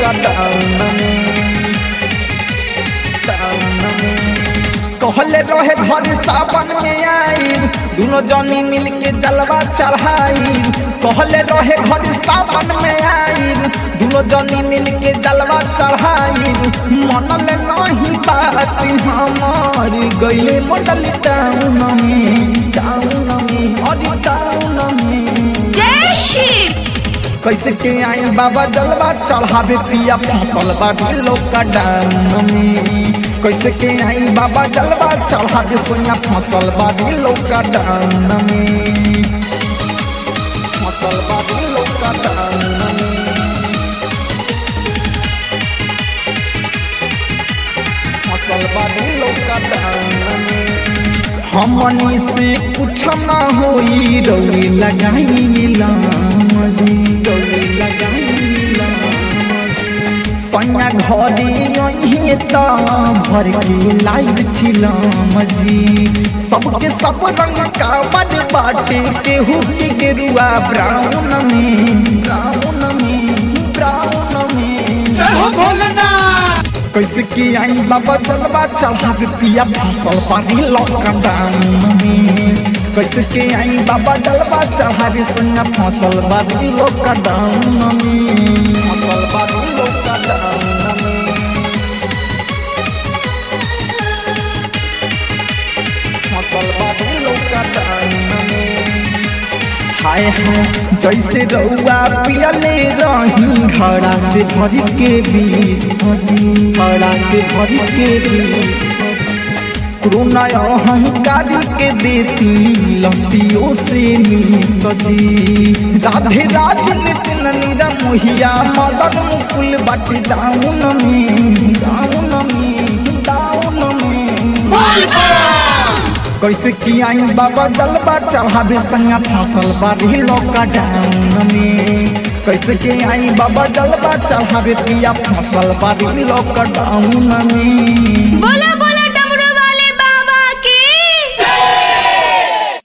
lockdown में down में कहले रहे घर सावन में आई दोनों जनी मिल के जलवा चढ़ाई कहले रहे घर सावन में आई दोनों जनी मिल के जलवा चढ़ाई मनल नहीं बात हमार गईले मॉडल टाउन में टाउन में अरे टाउन में जय श्री कैसे के आई बाबा जलवा चढ़ावे पिया फसल बाटे लॉकडाउन में कैसे के आई बाबा जलवा चढ़ावे सोया फसल बाटे लॉकडाउन में फसल बाटे लॉकडाउन में फसल बाटे लॉकडाउन में हमनी से कुछ ना होई रौली लगाई लामजी रौली लगाई सैया घरी अहीं त भर के लाइव छिलामजी सबके सब रंग का बड बाटे केहू के गेरुआ ब्राउन में ब्राउन में ब्राउन में जय हो भोलेनाथ कैसे की आई बाबा जलवा चढ़ावे पिया फसल पानी लॉकडाउन में कैसे के आई बाबा जलवा चढ़ावे संगा फसल बादी लॉकडाउन में फसल बादी लॉकडाउन में फसल बादी लॉकडाउन में हाय हाय जैसे रउआ पियले रही घड़ा से भर के बीस सजी घड़ा से भर के बीस कोरोना अहंकारी के देती लतियों से नी सजी राधे राधे नितिन नीरा मोहिया मदन मुकुल बाटी डाउन में डाउन में डाउन में कैसे की आई बाबा जलवा चढ़ावे संगा फसल बारी लॉकडाउन में कैसे के आई बाबा जलवा चढ़ावे पिया फसल बारी लॉकडाउन में बोला बोला